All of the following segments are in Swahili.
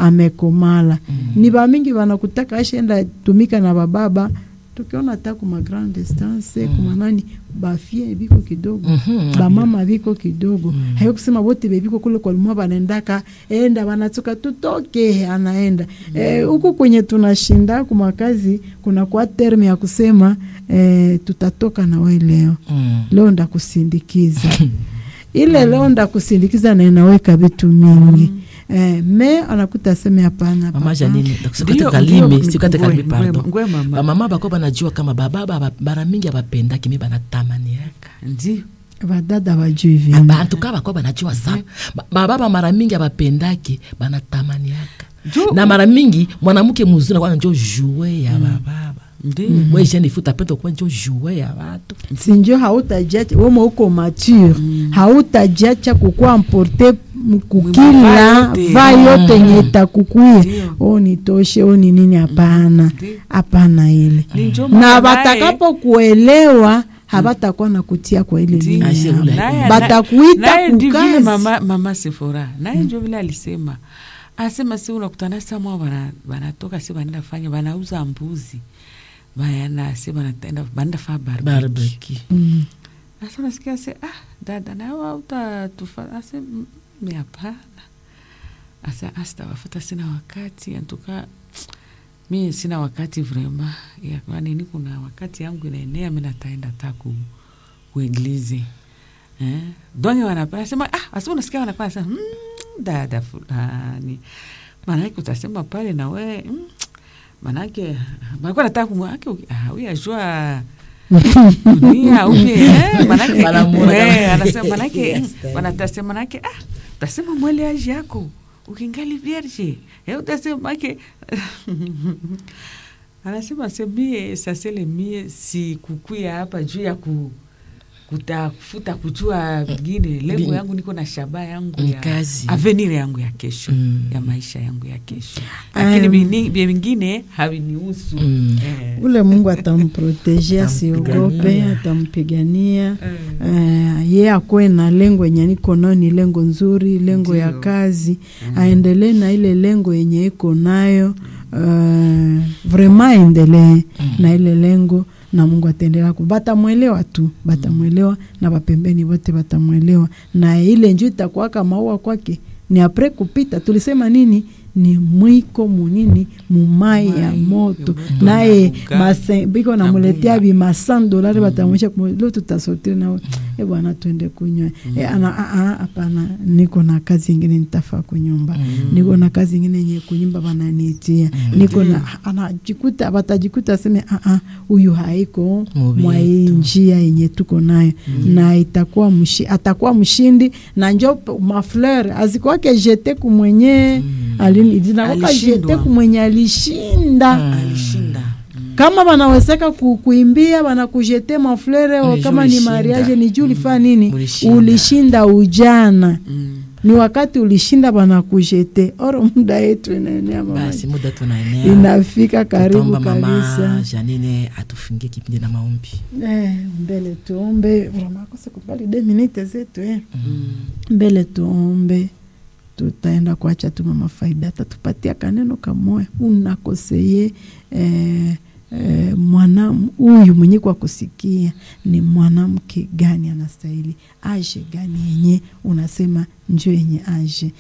amekomala ni bamingi banakutaka ashenda tumika na bababa tukiona hata kuma grand distance kuma nani bafie biko kidogo Mhm. bamama biko kidogo hayo kusema bote bebiko kule kwa lumwa banaendaka enda banatoka tutoke anaenda Eh, huku kwenye tunashinda kumakazi kuna kwa terme ya kusema eh, tutatoka na we leo Mm. leo ndakusindikiza ile leo ndakusindikiza na inaweka vitu mingi eh, me anakuta aseme hapana mama papa. janini Ndio, sikate kalime ndio, sikate kalime ngwe- pardon ngwe mama. bamama bako banajua kama bababa ba- bara mingi abapendaki mi banatamaniaka ndio badada bajui Ah, vile bantuka bako banajua sana Ba- bababa mara mingi abapendaki banatamaniaka Jo- na mara mingi mwanamke muzuri nakwana njo jue ya bababa ndio we jeune fille utapenda kuwa njo jue ya batu sinjo hautajiacha wema uko mature hautajiacha kukuwa mporte kukila Mavaa yote. va yote nye itakukuya Ndio. o nitoshe o ni nini hapana Ndio. hapana ile Ni njo na maana naye- batakapo kuelewa habatakuwa na kutia kwa ile Ndio. nini Ashe yao. ule. Naye- Batakuita naye ndi vile kukazi. mama, mama Sefora naye njo vile alisema asema si unakutana samwa bana- banatoka si banaenda fanya banauza mbuzi bana si banatenda banaenda faa barbecue barbeki Mm. Asa nasikia se ah, dada nawe hautatufa ase "Mm, mi hapana. Asa asitawafata sina wakati antuka mi sina wakati vrema ya kwani ni kuna wakati yangu inaenea mi nataenda ta ku kueglize eh? donge wanapenda sema ah, asa unasikia wanapenda sema mm, dada fulani maanake utasema pale na we mm, manake malikuwa nataka kumwake huyajua dunia upye eh, manake Wanamwona eh, kama- anasema manake Yes, mm, wanatasema manake ah utasema mweleaji yako ukingali vierge eh, utasema make anasema se mie sasele mie si kukuya hapa juu ya ku kutafuta kujua vingine lengo Bi- yangu niko na shaba yangu Ni ya kazi. avenir yangu ya kesho Mm. ya maisha yangu ya kesho lakini Um, vini- vya vingine havinihusu Mm. Eh. ule mungu atamproteje asiogope Atampigania. atampigania Eh. uh, ye akuwe na lengo yenye niko nayo ni lengo nzuri lengo ya Ndio. kazi aendelee na ile lengo yenye iko nayo uh, vrema aendelee na ile lengo na mungu ataendelea ku batamwelewa tu batamwelewa na bapembeni wote batamwelewa na ile nju itakuwaka maua kwake ni apre kupita tulisema nini ni mwiko munini mumai ya Mai, moto moto naye na bunga. mase- biko Na namuletea bunga. bi masan dolari batamwisha lo tutasotiri nawe e bwana twende kunywa e, ana "Ah, ah, hapana niko na kazi ingine nitafaa kunyumba niko na kazi ingine yenye kunyumba bananiitia niko na anajikuta batajikuta aseme "Ah, ah, huyu haiko Mubi mwa hii yetu." njia yenye tuko nayo na itakuwa mshi, atakuwa mshindi na njo p- mafleur azikwake jete kumwenye alini zinakwaka Alishindwa. jete kumwenye alishinda alishinda kama banawezeka ku, kuimbia banakujete maflere o Ni kama juu ni ulishinda. mariage ni juu ulifaa nini Ulishinda. ulishinda ujana Mm. ni wakati ulishinda banakujete oro muda yetu inaenea mama basi muda tunaenea inafika karibu Tutaomba mama kabisa janine atufungie kipindi na maombi eh, mbele tuombe vraiment kose kubali de minute zetu eh. Mm. mbele tuombe tutaenda kuacha tu mama faida atatupatia kaneno kamoya unakoseye eh, eh, mwana huyu mwenye kwa kusikia ni mwanamke gani anastahili aje gani yenye unasema njo yenye aje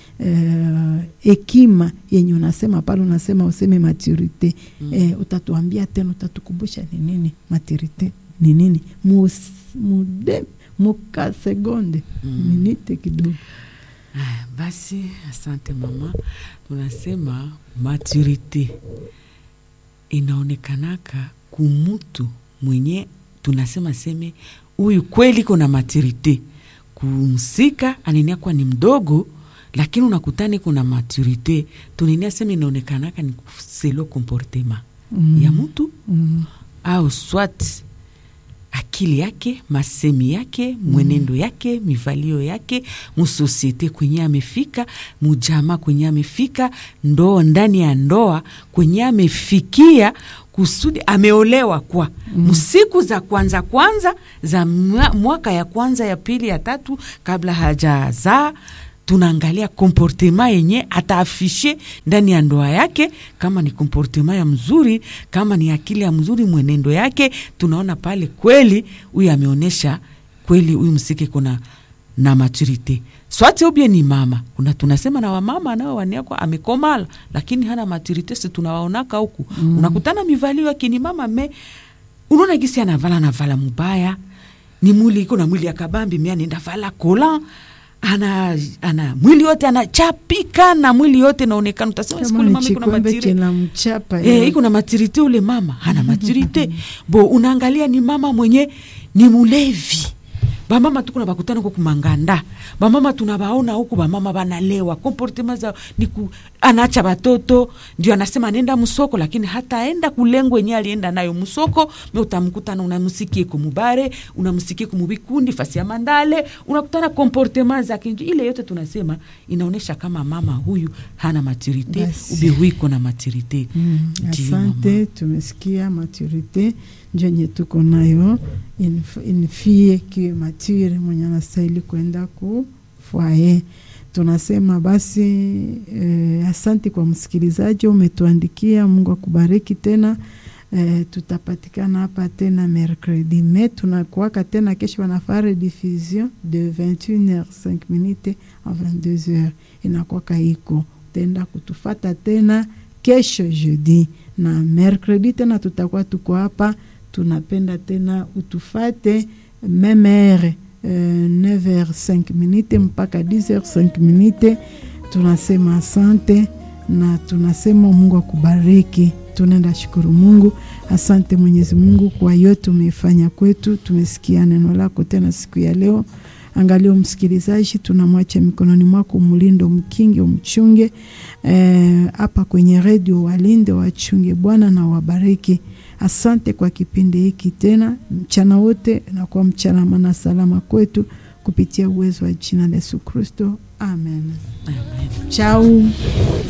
hekima yenye unasema pale unasema useme maturite mm. eh, utatuambia tena utatukumbusha ni nini maturite ni nini Mus- mude muka segonde Mm. minite kidogo Aya, basi asante mama tunasema maturite inaonekanaka kumutu mwenye tunasema seme huyu kweli kuna maturite kumsika anenia kuwa ni mdogo lakini unakutani kuna maturite tunenia sema inaonekanaka ni selo comportement Mm. ya mtu Mm. au swat akili yake masemi yake mwenendo yake mivalio yake musosiete kwenye amefika mujama kwenye amefika ndoa ndani ya ndoa kwenye amefikia kusudi ameolewa kwa msiku za kwanza kwanza za mwa- mwaka ya kwanza ya pili ya tatu kabla hajazaa tunaangalia komportema yenye ataafishe ndani ya ndoa yake, kama ni komportema ya mzuri, kama ni akili ya mzuri, mwenendo yake, tunaona pale kweli huyu ameonyesha kweli huyu msike kuna na maturite swati ubie ni mama kuna tunasema na wamama nao waniakwa amekomala lakini hana maturite si tunawaonaka huku mm. unakutana mivalio yake ni mama me unaona gisi anavala navala mubaya ni mwili iko na mwili ya kabambi mi anaenda vala kola ana, ana mwili yote anachapika na mwili yote naonekana utasema kama sikuli ni mama iko na chikwembe matiri china mchapa Eh, iko na maturite ule mama hana maturite bo unaangalia ni mama mwenye ni mulevi bamama tuku na bakutana huko kumanganda bamama tunabaona huku bamama banalewa komportema za ni ku, anaacha batoto ndio anasema anaenda msoko lakini hataenda kulengo yenye alienda nayo msoko me utamkutana unamsikie kumubare unamsikie kumubikundi fasi ya mandale unakutana komportema zake Ndio ile yote tunasema inaonyesha kama mama huyu hana maturite Basi. ubi huiko na maturite Mm, Ndiyo, asante tumesikia maturite njenye tuko nayo inf- inifie kiwe mature mwenye anastahili kwenda ku fwaye tunasema basi eh, asante kwa msikilizaji umetuandikia mungu akubariki tena eh, tutapatikana hapa tena mercredi me tunakuaka tena kesho wanafaa rediffusion de 21h5 minute a 22h inakwaka iko utaenda kutufata tena kesho jeudi na mercredi tena tutakuwa tuko hapa tunapenda tena utufate memere uh, 9h5 minute mpaka 10h5 minute tunasema asante na tunasema mungu akubariki tunaenda shukuru mungu asante mwenyezi mungu kwa yote umeifanya kwetu tumesikia neno lako tena siku ya leo angalia msikilizaji tunamwacha mikononi mwako mlindo mkingi umchunge hapa e, kwenye redio walinde wachunge bwana na wabariki asante kwa kipindi hiki tena mchana wote nakuwa mchana mana salama kwetu kupitia uwezo wa jina la yesu kristo amen, Amen. chau